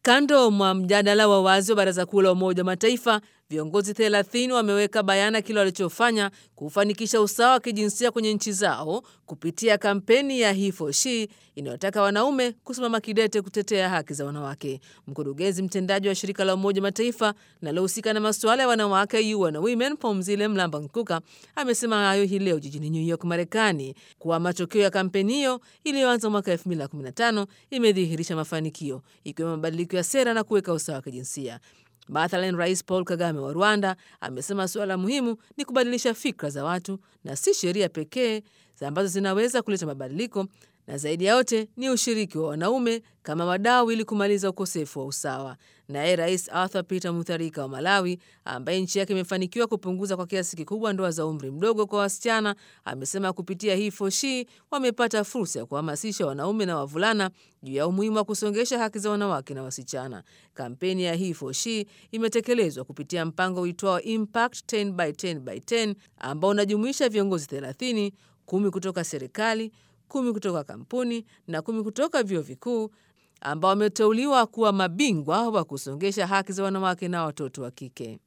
Kando mwa mjadala wa wazi wa Baraza Kuu la Umoja wa Mataifa, viongozi 30 wameweka bayana kile walichofanya kufanikisha usawa wa kijinsia kwenye nchi zao kupitia kampeni ya He for She inayotaka wanaume kusimama kidete kutetea haki za wanawake. Mkurugenzi mtendaji wa shirika la Umoja wa Mataifa linalohusika na masuala ya wanawake UN Women, Phumzile Mlambo Ngcuka amesema hayo hii leo jijini New York, Marekani, kuwa matokeo ya kampeni hiyo iliyoanza mwaka 2015 imedhihirisha mafanikio ikiwemo mabadiliko ya sera na kuweka usawa wa kijinsia. Mathalan, Rais Paul Kagame wa Rwanda amesema suala muhimu ni kubadilisha fikra za watu na si sheria pekee ambazo zinaweza kuleta mabadiliko, na zaidi ya yote ni ushiriki wa wanaume kama wadau ili kumaliza ukosefu wa usawa. Naye Rais Arthur Peter Mutharika wa Malawi, ambaye nchi yake imefanikiwa kupunguza kwa kiasi kikubwa ndoa za umri mdogo kwa wasichana, amesema kupitia He for She wamepata fursa ya kuhamasisha wanaume na wavulana juu ya umuhimu wa kusongesha haki za wanawake na wasichana. Kampeni ya He for She imetekelezwa kupitia mpango uitwao Impact 10 by 10 by 10 ambao unajumuisha viongozi 30, kumi kutoka serikali kumi kutoka kampuni na kumi kutoka vyuo vikuu ambao wameteuliwa kuwa mabingwa wa kusongesha haki za wanawake na watoto wa kike.